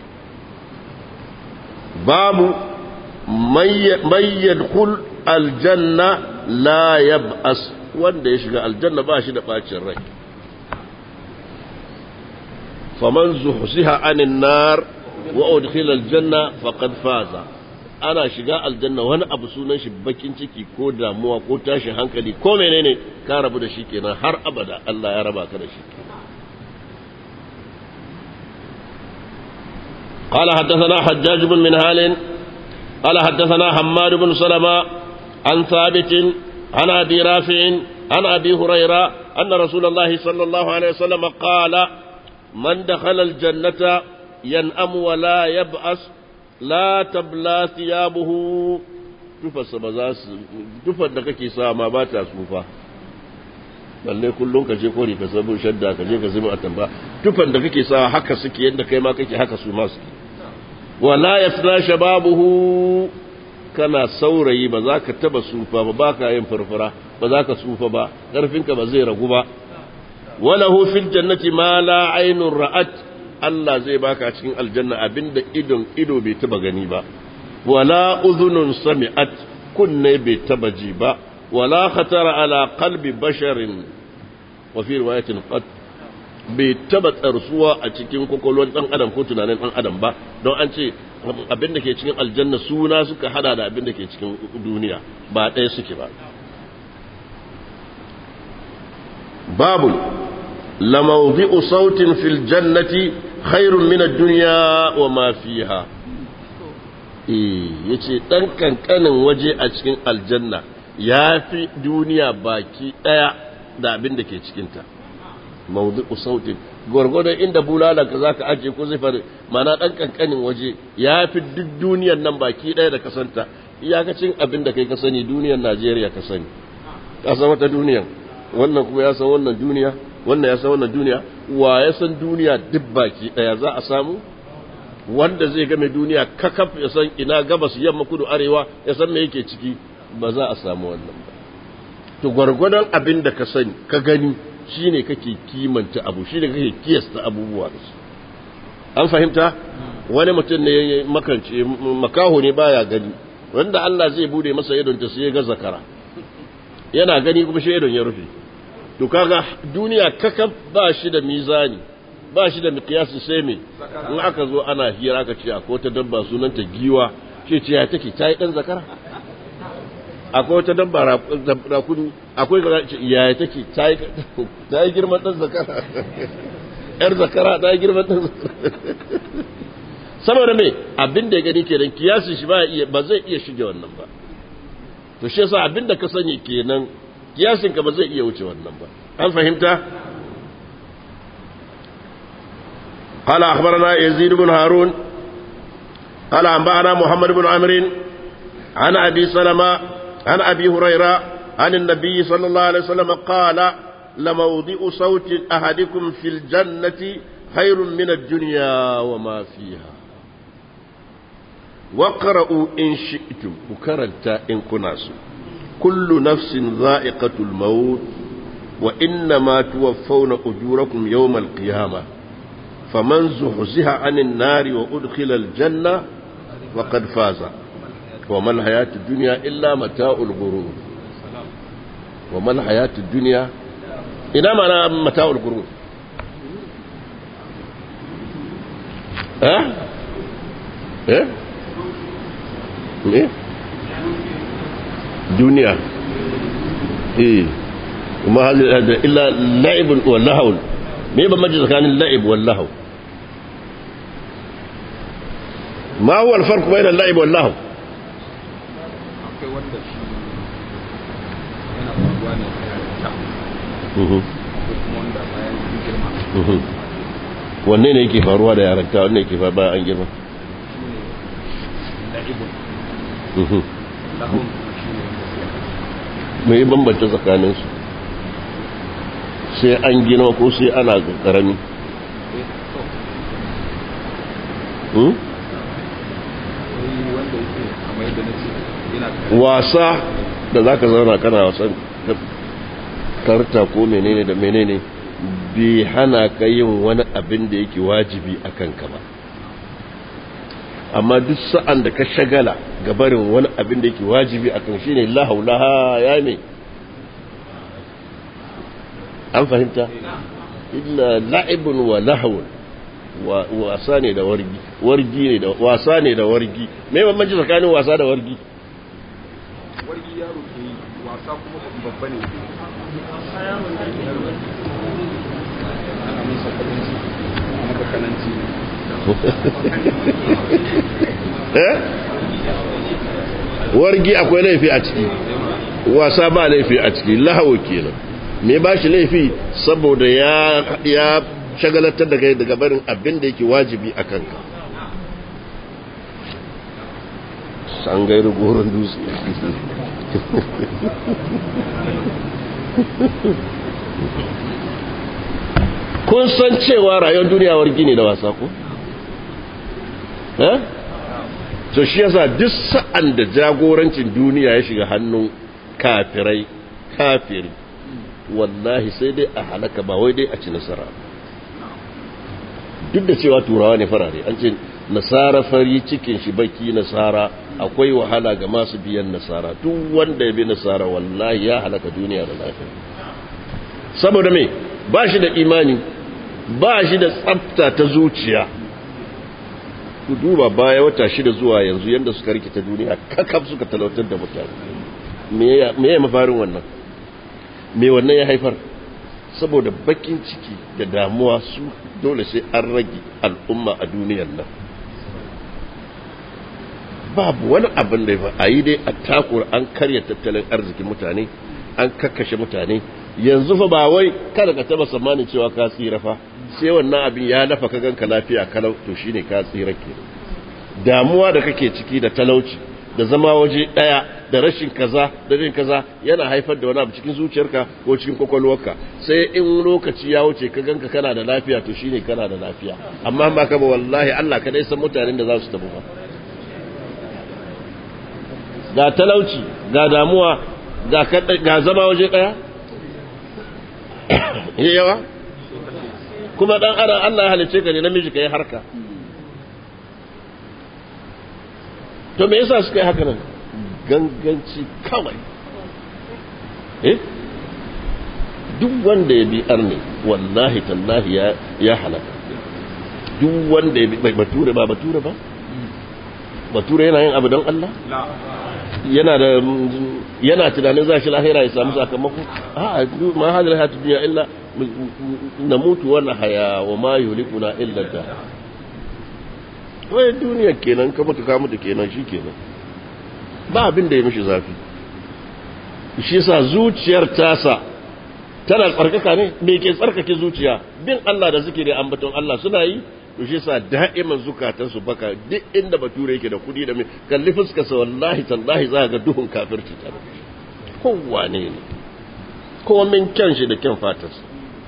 باب من يدخل الجنة لا يبأس wanda ya shiga aljanna ba shi da bacin rai faman zuhsiha anin nar wa udkhila aljanna faqad faza ana shiga aljanna wani abu sunan shi bakin ciki ko damuwa ko tashin hankali ko menene ka rabu da shi kenan har abada Allah ya raba ka da shi قال حدثنا حجاج بن منهال قال حدثنا حماد بن سلمة عن ثابت عن ابي رافع عن ابي هريره ان رسول الله صلى الله عليه وسلم قال من دخل الجنه ينأم ولا يبأس لا تبلى ثيابه tufarsa ba za su tufar da kake sa ma ba ta tsufa balle kullum ka je kori ka sabu shadda ka je ka zama atamba tufar da kake sa haka suke yadda kai ma kake haka su ma suke wala yafna shababuhu kana saurayi ba za ka taba tsufa ba ba ka yin furfura ba za ka tsufa ba ƙarfinka ba zai ragu ba walahu fil jannati ma la ainun ra'at Allah zai baka cikin aljanna abinda idon ido bai taba gani ba wala udhunun sami'at kunne bai taba ji ba wala khatara ala qalbi basharin wa fi riwayatin qad bai taba tsarsuwa a cikin kwakwalwar dan adam ko tunanin dan adam ba don an ce abin da ke cikin aljanna suna suka hada da abin da ke cikin duniya ba ɗaya suke ba babu lamawdi'u sautin fil jannati khairun min ad-dunya wa ma fiha eh yace dan kankanin waje a cikin aljanna yafi duniya baki daya da abin da ke cikin ta mawdi'u sautin gwargwadon inda bulala ka zaka aje ko zai fara mana dan kankanin waje yafi duk duniyar nan baki daya da kasanta iyakacin abin da kai ka sani duniyar Najeriya ka sani ka san wata duniyar wannan kuma ya san wannan duniya wannan ya san wannan duniya wa ya san duniya duk baki daya za a samu wanda zai game duniya kakaf ya san ina gabas yamma kudu arewa ya san me yake ciki ba za a samu wannan ba to gwargwadon abin da ka sani ka gani shine kake kimanta abu shine kake kiyasta abubuwa da su an fahimta wani mutum ne makance makaho ne baya gani wanda Allah zai bude masa idon ta sai ya ga zakara yana gani kuma shi idon ya rufe to kaga duniya kakaf ba shi da mizani ba shi da miqyasi sai me in aka zo ana hira aka ce akwai wata dabba sunanta giwa ce ce ya take tayi dan zakara akwai wata dabba rakuni akwai ga ya take tayi tayi girman dan zakara yar zakara tayi girman dan zakara saboda me abin da ya gani kenan kiyasin shi ba iya ba zai iya shige wannan ba to shi yasa abin da ka sani kenan kiyasin ka ba zai iya wuce wannan ba an fahimta قال أخبرنا يزيد بن هارون قال أنبأنا محمد بن عمرو عن أبي سلمة عن أبي هريرة عن النبي صلى الله عليه وسلم قال لموضع صوت أحدكم في الجنة خير من الدنيا وما فيها واقرأوا إن شئتم وكرنت إن كناس كل نفس ذائقة الموت وإنما توفون أجوركم يوم القيامة فمن زحزح عن النار وأدخل الجنة فقد فاز وما الحياة الدنيا إلا متاع الغرور وما الحياة الدنيا إلى معنى متاع الغرور ها ايه ايه دنيا ايه وما هذا الا لعب واللهو me ba maji tsakanin la'ib wal lahu ma huwa al-farq bayna al-la'ib wal lahu akwai wanda shi yana faruwa ne a yarinta wanne ne yake faruwa da yaranka wanne yake faruwa bayan an girma mai bambanta tsakaninsu sai an gina ko sai ana karami wasa da za ka zauna kana wasan karta ko menene da menene bai hana ka yin wani abin da yake wajibi a kanka ba amma duk sa'an da ka shagala gabarin wani abin da yake wajibi a kan shi ne lahaulaha ya ne an fahimta illa la'ibun wa lahawun wasa ne da wargi wargi ne da wasa ne da wargi me bambanci tsakanin wasa da wargi wargi yaro ke yi wasa kuma babba ne ana musa kalanci maka kalanci eh wargi akwai laifi a ciki wasa ba laifi a ciki lahawo kenan me ba shi laifi saboda ya ya shagalatar da kai daga barin abin da yake wajibi a kanka san gairu goron dutse kun san cewa rayuwar duniya wargi ne da wasa ko? eh? so shi yasa duk sa'an da jagorancin duniya ya shiga hannun kafirai kafiri wallahi sai dai a halaka ba wai dai a ci nasara duk da cewa turawa ne farare an ce nasara fari cikin shi baki nasara akwai wahala ga masu biyan nasara duk wanda ya bi nasara wallahi ya halaka duniya da lafiya saboda me ba shi da imani ba shi da tsafta ta zuciya ku duba baya wata shida zuwa yanzu yadda suka rikita duniya kakaf suka talautar da mutane me ya mafarin wannan me wannan ya haifar saboda bakin ciki da damuwa su dole sai an rage al'umma a duniyar nan babu wani abin da ya a yi dai a takura an karya tattalin arzikin mutane an kakkashe mutane yanzu fa ba wai kada ka taba tsammanin cewa ka tsira fa sai wannan abin ya nafa ka ganka lafiya kalau to shine ka tsira ke damuwa da kake ciki da talauci da zama waje daya da rashin kaza da rashin kaza yana haifar da wani abu cikin zuciyarka ko cikin kwakwalwarka sai in lokaci ya wuce ka ganka kana da lafiya to shine kana da lafiya amma ba ka ba wallahi Allah kadai san mutanen da za su tabu ba ga talauci ga damuwa ga zama waje daya yawa kuma dan adam Allah ya halice ka ne namiji ka yi harka to me yasa suka yi haka nan ganganci kawai eh duk wanda ya bi arne wallahi tallahi ya ya halaka duk wanda ya bi bature ba bature ba bature yana yin abu don Allah yana da yana tunanin za shi lahira ya samu sakamako a ma hadal hayatu dunya illa namutu wa nahya wa ma yuhlikuna illa da wai duniya kenan ka mutu ka mutu kenan shi kenan ba abin da ya mishi zafi shi yasa zuciyar tasa tana tsarkaka ne me ke tsarkake zuciya bin Allah da zikiri ambaton Allah suna yi to shi yasa da'iman zukatan su baka duk inda bature yake da kudi da me kalli fuskar sa wallahi tallahi za ga duhun kafirci ta kowa ne ne ko min kyan shi da kyan fatarsa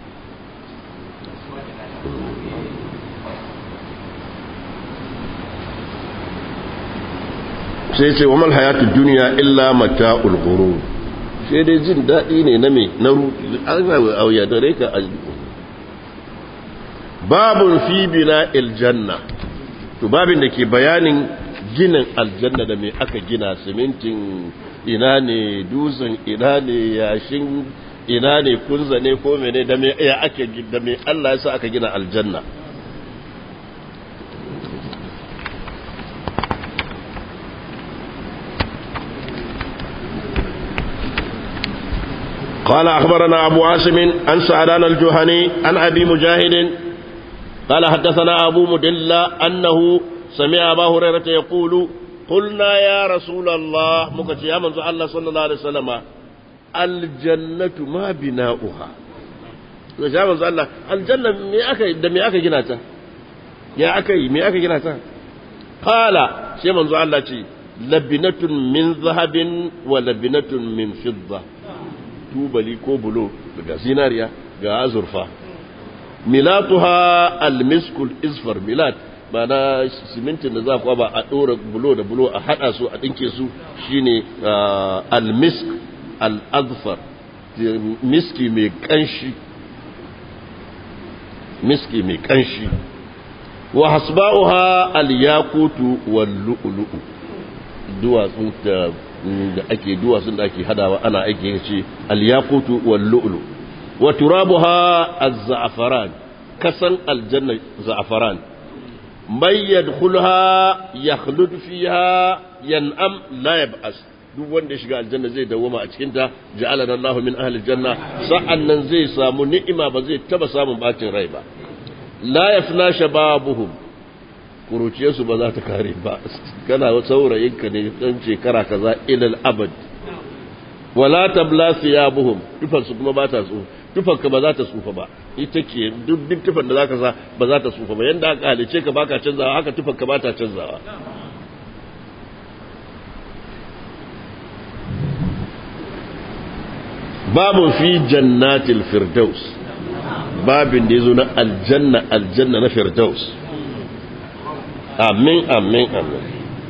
sai ce wa mal hayatu duniya illa mata'ul ghurur sai dai jin daɗi ne na me na auya da reka babun fi bina aljanna to babin da ke bayanin ginin aljanna da me aka gina simintin ina ne dutsen ina ne yashin ina ne kunza ne ko mene da me ya ake da me Allah ya sa aka gina aljanna قال أخبرنا أبو عاصم عن سعدان الجهني عن أبي مجاهد قال حدثنا أبو مدلة أنه سمع أبا هريرة يقول قلنا يا رسول الله مكتي يا من الله صلى الله عليه وسلم الجنة ما بناؤها to ya manzo Allah aljanna me aka da me aka gina ta ya aka yi me aka gina ta qala sai manzo Allah ce labinatun min zahabin wa labinatun min fidda tubali ko bulo daga zinariya ga azurfa milatuha almiskul isfar milat na simintin da za ku ba a ɗora bulo da bulo a haɗa su a ɗinke su shine almisk al'azfar miski mai ƙanshi miski mai ƙanshi wa hasba'uha al-yaqutu wal lu'lu'u duwatsun da ake duwatsun da ake hadawa ana aiki ce al-yaqutu wal lu'lu wa turabuha az-za'faran kasan aljanna za'faran man yadkhulha yakhlud fiha yan'am la yab'as duk wanda ya shiga aljanna zai dawoma a cikin ta ja'alana Allah min ahli aljanna sa'annan zai samu ni'ima ba zai taba samun bacin rai ba la yafna shababuhum kuruciyarsu ba za ta kare ba kana saurayinka ne dan shekara kaza ilal abad wala tabla thiyabuhum tufan su kuma ba ta tsufa tufan ka ba za ta tsufa ba ita ke duk duk tufan da zaka sa ba za ta tsufa ba yanda aka halice ka baka canzawa haka tufan ka ba ta canzawa babu fi jannatil firdaus babin da yazo na aljanna aljanna na firdaus آمين آمين آمين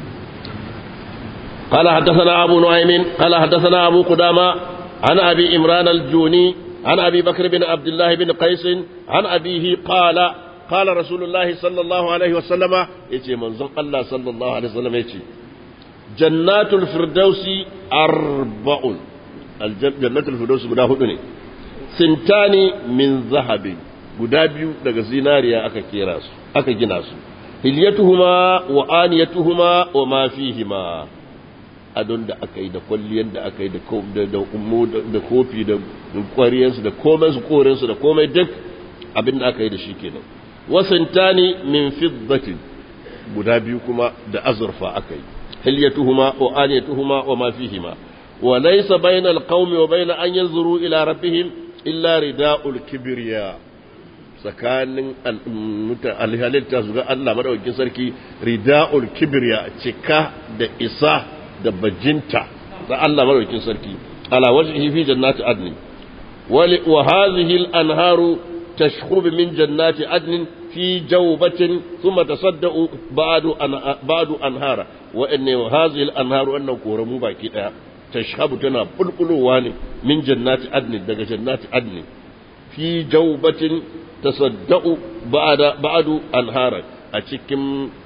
قال حدثنا أبو نعيم قال حدثنا أبو قدامة عن أبي إمران الجوني عن أبي بكر بن عبد الله بن قيس عن أبيه قال قال رسول الله صلى الله عليه وسلم يتي منظم الله صلى الله عليه وسلم يتي جنات الفردوس أربع الجنة الفردوس guda hudu ne sintani min zahabin guda biyu daga zinariya aka kera su aka gina su hilyatuhuma wa aniyatuhuma wa ma fihima adon da aka yi da kwalliyar da aka yi da kofi da kwariyarsu da komai su korensu da komai duk abin da aka yi da shi kenan wasantani min fiddatin guda biyu kuma da azurfa aka yi hilyatuhuma wa aniyatuhuma wa ma fihima wa laysa bainal qaumi wa bain an yanzuru ila rabbihim illa rida'ul kibriya tsakanin alhalitta su ga Allah madaukakin sarki rida'ul kibriya cika da isa da bajinta da Allah madaukakin sarki ala wajhihi fi jannati adn wa hadhihi al-anharu tashkhub min jannati adn fi jawbatin thumma tasaddaqu ba'du an ba'du anhara wa inna hadhihi al-anharu annahu koramu baki daya tashhabu tana bulbulowa ne min jannati adn daga jannati adn fi jawbatin tasaddaqu ba'da ba'du anhara a cikin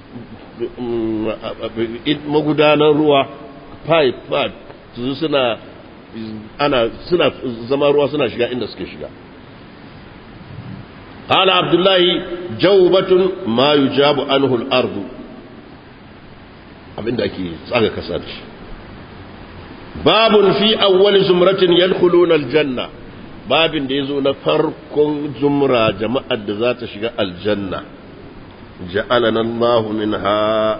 magudanar ruwa pipe pipe su suna ana suna zama ruwa suna shiga inda suke shiga قال عبد الله جوبة ما يجاب عنه الأرض abinda ake tsaga kasa da shi babun fi awwal zumratin yadkhuluna aljanna babin da yazo na farkon zumra jama'ar da za ta shiga aljanna ja'alana Allahu minha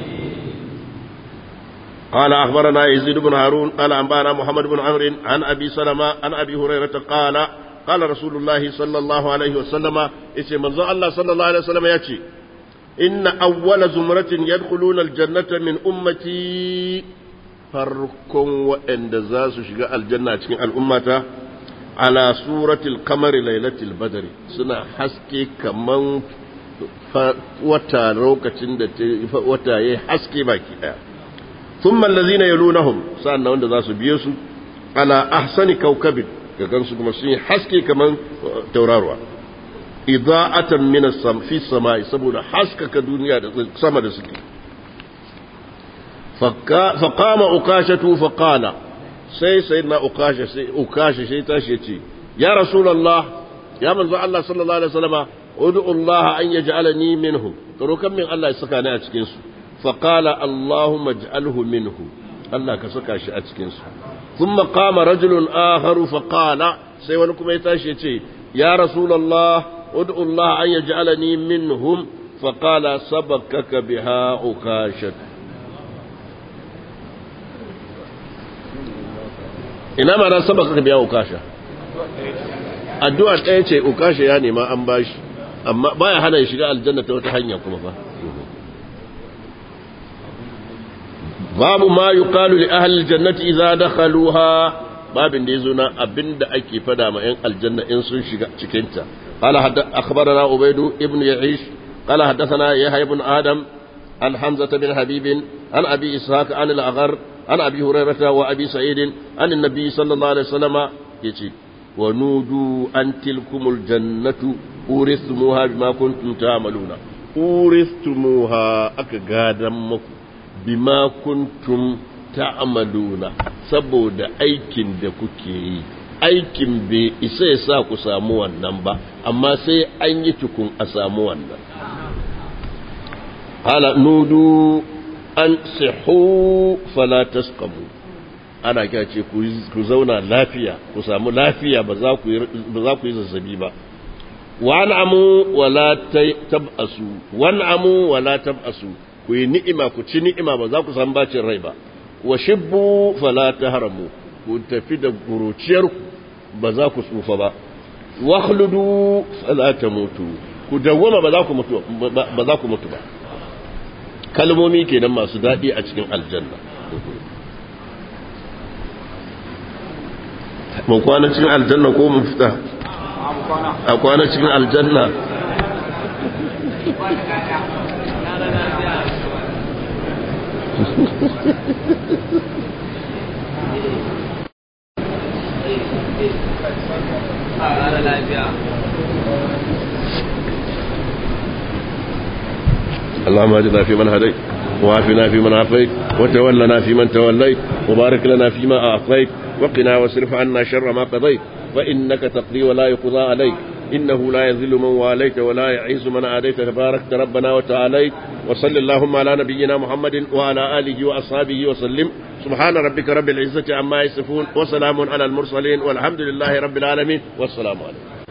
قال أخبرنا يزيد بن هارون قال أنبانا محمد بن عمرو عن أبي سلمة عن أبي هريرة قال قال رسول الله صلى الله عليه وسلم إيش منظر الله صلى الله عليه وسلم يأتي إن أول زمرة يدخلون الجنة من أمتي فركم وإن دزاس شقاء الجنة الأمة على سورة القمر ليلة البدر سنة حسكي كمان wata lokacin da wata ya haske baki daya ثم الذين يلونهم سألنا وند ذا سبيسو على أحسن كوكب كان سكما سين حسكي كمان توراروا إضاءة من السم في السماء سبونا حسك كدنيا سما دسكي فكا فقام أقاشة فقال سي سيدنا أقاشة سي أقاشة سي تاشيتي يا رسول الله يا من الله صلى الله عليه وسلم ادعو الله أن يجعلني منهم كرو كم من الله يسكاني أتكنسو فقال اللهم اجعله منه الله كسكا شي أتكنسو ثم قام رجل آخر فقال سيوانكم يتاشي يا رسول الله ادعو الله أن يجعلني منهم فقال سبكك بها عكاشة إنما أنا سبكك بها عكاشة addu'a ɗaya ce ukasha ya nema an bashi amma baya hana ya shiga aljanna ta wata hanya kuma fa babu ma yuqalu li ahli aljannati idza dakhaluha babin da yazo na abinda ake fada ma yan aljanna in sun shiga cikin ta qala hadda akhbarana ubaydu ibn ya'ish qala haddathana yahya ibn adam an hamza bin habib an abi ishaq an al-aghar an abi hurairah wa abi sa'id an an-nabi sallallahu alaihi wasallam yace wa nudu an tilkumul jannatu urithumuha bima kuntum ta'maluna urithumuha aka gadan muku bima kuntum ta'maluna saboda aikin da kuke yi aikin bai isa ya sa ku samu wannan ba amma sai an yi tukun a samu wannan hala nudu an sihu fala tasqamu ana kya ce ku zauna lafiya ku samu lafiya ba za ku yi zazzabi ba wa'amu wala tab'asu wa'amu wala tab'asu ku yi ni'ima ku ci ni'ima ba za ku samu bacin rai ba wa shibbu fala tahramu ku tafi da guruciyarku ba za ku tsufa ba wa khludu fala tamutu ku dawwama ba za ku mutu ba za ku mutu ba kalmomi kenan masu daɗi a cikin aljanna mun kwana cikin aljanna ko mun fita a kwana cikin aljanna اللهم اهدنا فيمن هديت وعافنا فيمن عافيت وتولنا فيمن توليت وبارك لنا فيما أعطيت وقنا واصرف عنا شر ما قضيت فإنك تقضي ولا يقضى عليك إنه لا يذل من واليت ولا يعز من عاديت تباركت ربنا وتعاليت وصل اللهم على نبينا محمد وعلى آله وأصحابه وسلم سبحان ربك رب العزة عما يصفون وسلام على المرسلين والحمد لله رب العالمين والسلام عليكم